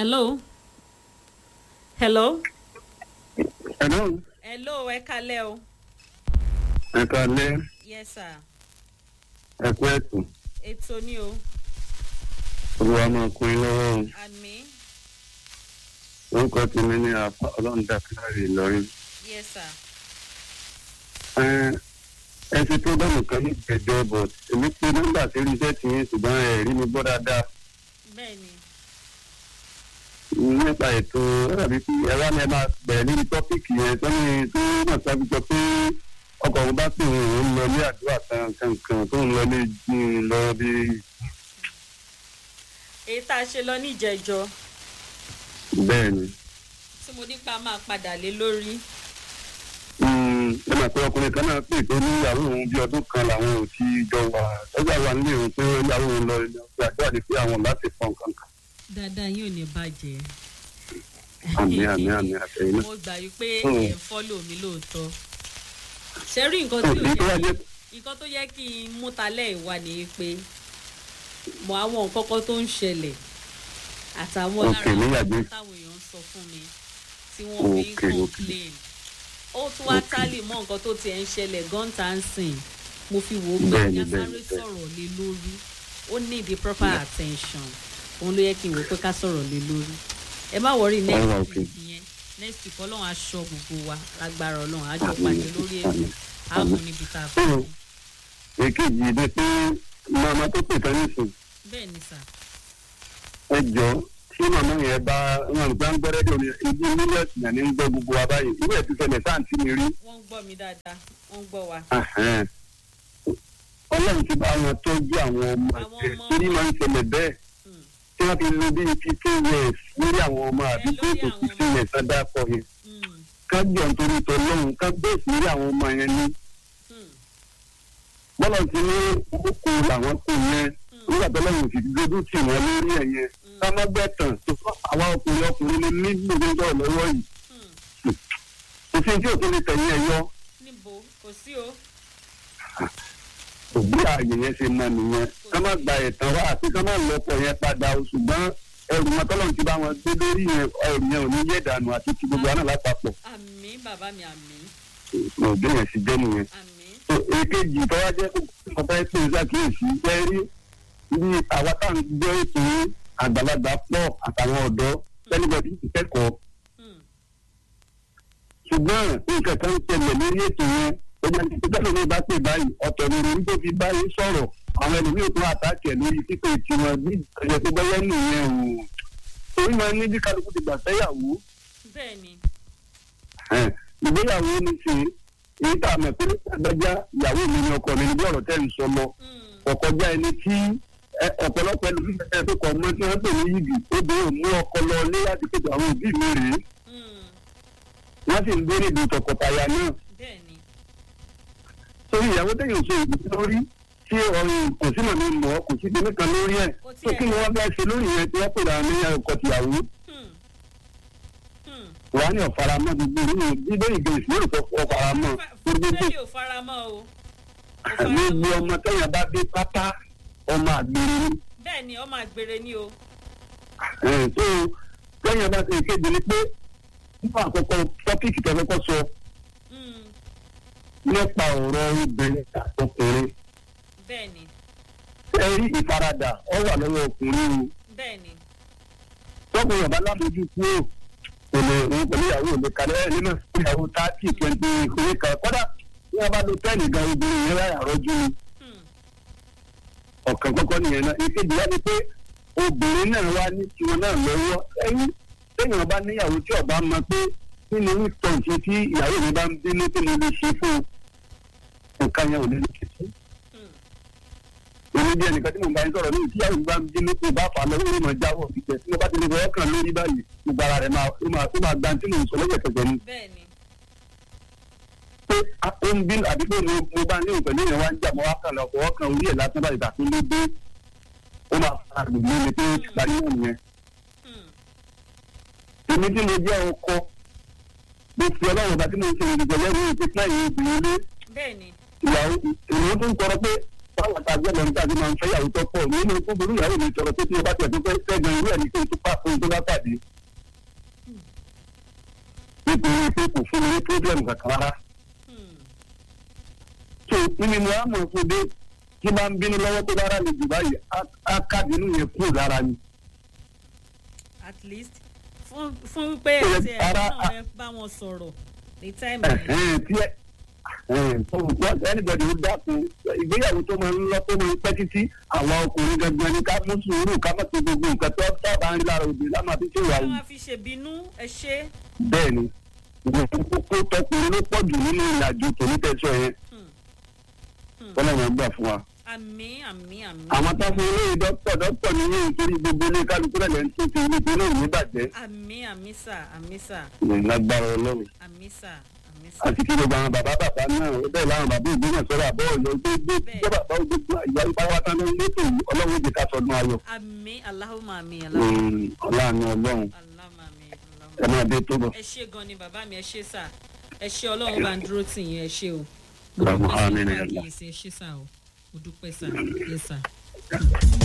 hello hello Hello, hello ẹ kalẹ́ o ẹ káalẹ́, yes sir ẹ kú ẹ̀tù. ètò ni o Olúwa máa kún yín lọ́wọ́ o. àmì Orúkọ tèmi ní àpá ọlọ́run dàkúrárì Ìlọrin. yes sir Ẹ ẹ ti prógámù kan ní ìgbẹ́jọ́ but èmi pé nọ́mbà sí iṣẹ́ tí yín ṣùgbọ́n ẹ rí mi gbọ́ dáadáa. bẹ́ẹ̀ ni Nípa ètò ẹ̀rọ̀bí tí ẹ wá ní ẹ máa bẹ̀rẹ̀ lórí tọ́pìkì yẹn tó ní tó náà sábì sọ pé ọkọ̀ òun bá pè òun lọ ní àdúrà kan kankan tó ń lọ ní lọ bí èyí tá a ṣe lọ ní ìjẹjọ bẹ́ẹ̀ ni. tí mo nípa máa padà lé lórí ẹ máa pé ọkùnrin kan náà pè tó ní ìyàwó òun bí ọdún kan làwọn ò ti jọ wà lọ́jà wà nílé òun pé ìyàwó òun lọ ṣe àdúrà ní pé àwọn láti fọ́n kankan. dáadáa yóò ní bàjẹ́ àmì àmì àmì àtẹ̀yìn náà. mo gbà yí pé Hmm. ẹ̀ ń fọ́lò mi lóòótọ́ ṣe rí nǹkan tí ò èyí tó wá yẹ jẹ́ nǹkan tó yẹ kí n mú talẹ̀ ìwà ni pé mọ àwọn nǹkan kan tó ń ṣẹlẹ̀ àtàwọn Ok, lára àwọn níyàgbé. nǹkan táwọn èèyàn ń sọ fún mi tí wọ́n fi ń Ok, ok. complain ó tún wá Ok. tálì mọ́ nǹkan tó tiẹ̀ ń ṣẹlẹ̀ gọ́ńtà ń sìn mo fi wò ó pé Bẹ́ẹ̀ni, ní bẹ́ẹ̀ni, asáré bẹ́ẹ̀ni. sọ̀rọ̀ lé lórí ó ní the proper attention òun ló yẹ kí n wò ó pé ká sọ̀rọ̀ lé lórí ẹ má wọrí next Alright, week okay. yẹn next week ọlọ́run aṣọ gbogbo wa lágbára ọlọ́run àjọ Àmín, pàdé lórí ètò àmín, àmọ́ àmín. níbi tá a fẹ́ Hmm. èkejì ni pé màmá tó pè tán nísìn bẹ́ẹ̀ ni sà. ẹ jọ tí màmá yẹn bá wọn gbá ń gbọ́dọ̀ dòní ibi mílíọ̀tì náà ní ń gbọ́ gbogbo wa báyìí ìwé ẹ̀ ti ṣẹlẹ̀ sáǹtì mi rí. wọ́n ń gbọ́ mi dáadáa wọ́n ń gbọ́ wa. Ahẹ́n. ọlọ́run ti bá wọn tọ́jú àwọn ọmọ Àwọn ẹ̀ ọmọ torí wọn. máa ń ṣẹlẹ̀ bẹ́ẹ̀ Hmm. tí wọ́n fi lo bíi fifteen years lórí àwọn ọmọ àbí lórí tó tó àwọn fifteen years ọ̀dà pọ̀ yẹn Hmm. ká jọ nítorí tọ́lọ́run ká bẹ́ẹ̀ lórí àwọn ọmọ yẹn ní Hmm. bọ́lá ti ní oko làwọn kò yẹn nígbà tó lọ́run sì dúdú tì wọ́n lórí ẹ̀ yẹn ká má bẹ́ẹ̀ tàn tó fọ́ àwa ọkùnrin ọkùnrin ní ní gbogbo ọ̀rọ̀ lọ́wọ́ yìí Hmm. òfin tí òfin lè tẹ̀yìn ẹ̀ yọ níbo kò sí o. òbí ààyè yẹn ṣe mọ nìyẹn ká má gba ẹ̀tàn wá àti ká má lọ́pọ̀ yẹn padà o ṣùgbọ́n ẹrù wọn tọ́lọ́run ti bá wọn gbé lórí yẹn ẹrù yẹn ò ní yé dànù àti ti gbogbo àná lápapọ̀ àmì bàbá mi àmì òbí yẹn sì jẹ́ nìyẹn. àmì. So, èkejì tó wá jẹ́ kó fẹ́ pè é ṣàkíyèsí jẹ́ rí bí àwa tá à ń gbọ́ ètò àgbàlagbà pọ̀ àtàwọn ọ̀dọ́ tẹ́lifọ̀dì ti kẹ́kọ̀ọ́ Hmm. ṣùgbọ́n nǹkan kan ń ṣẹlẹ̀ lórí ètò yẹn ọjà tí tẹ́lẹ̀ mi bá pè báyìí ọ̀tọ̀ ni orí tó fi báyìí sọ̀rọ̀ àwọn ẹlòmíràn tó àtàkì ẹ̀ lórí pípé tiwọn bí ìtọ́jú tó bẹ́yẹ́ nìyẹn o torí máa ní bí kálukú ti gbà fẹ́yàwó bẹ́ẹ̀ ni. ẹn, ìgbéyàwó ni ṣe èyí tá a mọ̀ pé àgbájá ìyàwó mi ni ọkọ mi ní bí ọ̀rọ̀ tẹ́ ń sọ lọ Hmm. ọ̀kọjá ẹni tí ẹ, ọ̀pọ̀lọpọ̀ ẹlòmíràn tẹ́ tó kọ̀ mọ́ tí wọ́n pè ní yìgì ó bẹ́ẹ̀ ò mú ọkọ lọ lé láti pèsè àwọn òbí mi rèé Hmm. wọ́n sì ń gbé níbi tọkọtaya náà bẹ́ẹ̀ ni. torí ìyàwó téèyàn ṣe ìdí lórí tí ọrùn kò sí màmí mọ́ kò sí kíní kan lórí ẹ̀ Kò tó tiẹ̀- kí ni wọ́n bá ṣe lórí yẹn tí wọ́n pè dáa ní ọkọ̀ tìyàwó Hmm. Hmm. wàá ní ọ̀faramọ́ gbogbo nínú bíbélì ìgbé ìsìlẹ̀ òkò ọ̀faramọ́ gbogbo bẹ́ẹ̀ni ò faramọ́ o. Kò faramọ́. gbogbo ọmọ téèyàn bá dé pátá ọmọ àgbèrè ni bẹ́ẹ̀ ni ọmọ àgbèrè ni o. Ẹ̀, tó téèyàn bá ṣe ìkéde ni pé nípa àkọ́kọ́ tọ́pìkì tó kọ́kọ́ sọ Hmm. nípa ọ̀rọ̀ obìnrin àtọkùnrin bẹ́ẹ̀ ni ẹ rí ìfaradà ọ wà lọ́wọ́ ọkùnrin o. bẹ́ẹ̀ ni. tọkùnrin ọba lábójú kúrò kò lè òun pẹ̀lú ìyàwó òde kalẹ̀ ẹ̀ nínú ìyàwó tààtì twenty ìkórè kan kọ́dà bí wọ́n bá lo pẹ́ẹ́nì gan obìnrin yẹn láyà rọ́jú ni Hmm. ọ̀kan kọ́kọ́ nìyẹn náà ìkejì wá ni pé obìnrin náà wá ní tiwọn náà lọ́wọ́ ẹ̀yìn téèyàn bá níyàwó tí ọba mọ pé nínú ìtọ̀ǹtì tí ìyàwó mi bá ń bínú tí mo lè ṣe fún un nǹkan yẹn ò lè lè ṣe fún Hmm. èmi bí ẹnìkan tí mo bá ń sọ̀rọ̀ ní ìtí àwọn ìgbà ń bínú tó bá fà á lọ́wọ́ ló máa jáwọ́ ìgbẹ́ tí mo bá ti lè fọwọ́ kàn lórí báyìí gbogbo ara rẹ̀ máa ó máa ó máa gba tí mo ń sọ lẹ́gbẹ̀kẹ̀gbẹ̀ ni bẹ́ẹ̀ ni. pé a- ó ń bínú àbí pé mo mo bá ní ìpẹ̀lú ìyẹn wá ń jà mo wá kàn lọ fọwọ́ kàn orí ẹ̀ lásán báyìí tàbí ló dé ó máa fara gbogbo mi pé ó ti parí náà nìyẹn Hmm. èmi tí mo jẹ́ ọkọ mo fi ọlọ́run ọba tí mo ń ṣe ìdìbò lẹ́nu ìpínlẹ̀ yìí ìgbìyànjú lé bẹ́ẹ̀ ni. ìyàwó ìwọ tó ń tọrọ pé báwọn ta gbọ́dọ̀ níta ti máa ń fẹ́ ìyàwó tó pọ̀ nínú tó burú ìyàwó mi sọ̀rọ̀ pé tí o bá tẹ̀ tó fẹ́ fẹ́gan irú ẹ̀ ní kí n tó pa fún un tó bá pàdé. nítorí pé kò fún mi ní pírọ́blẹ̀mù kankan rárá. Hmm. tó nínú mo á mọ̀ fún dé tí máa ń bínú lọ́wọ́ tó bá rà lè jù báyìí á- á kábínú yẹn kúrò lára ni. at least fún fún pé Ṣé ẹsẹ̀ ara- náà ẹ bá wọn sọ̀rọ̀ ní táìmù yẹn. Ẹ̀hẹ́n, tí ẹ ẹnìbọdì ó dákun ìgbéyàwó tó máa ń lọ tó máa ń pẹ́ títí àwọn ọkùnrin gangan ní ká mú sùúrù ká má ti gbogbo nǹkan tó sábà ń rí lára òde lámà fi ṣe ìwà ẹ yìí máa fi ṣèbínú ẹ ṣe. bẹ́ẹ̀ ni kókó tọkùnrin ló pọ̀ jù nínú ìrìnàjò tòní tẹ̀sán yẹn Hmm. Hmm. kọ́nà wọn gbà fún wa. àmì àmì àmì. àwọn tó fún ilé dókítà dókítà ní yóò torí gbogbo ilé kálukú rẹ̀ lẹ́nu tó ti ilé tó náà ní bàjẹ́ àmì àmì sà àmì sà lágbára ọlọ́run. àmì sà àmì sà. àti kí gbogbo àwọn bàbá bàbá náà ó bẹ́ẹ̀ láwọn bàbá ìgbóná sọ́rọ̀ àbọ̀ ọ̀yọ́ tó gbé jẹ́ bàbá gbogbo ìyá ìpáwátá ló ń létò yìí ọlọ́run jẹ́ ká sọdún ayọ̀. àmì aláhùnmá àmì aláhùnmá Mm, ọlọ́run ọlọ́run aláhùnmá àmì aláhùnmá. ẹ máa dé tó bọ̀. ẹ ṣe gan ni bàbá mi ẹ ṣe sà ẹ ṣe ọlọ́run bá ń dúró tì yín ẹ ṣe o. mo Allahumma dúpẹ́ sí amin ya fún Allah. àkíyèsí ẹ ṣe sà o mo dúpẹ́ sà yẹ sà.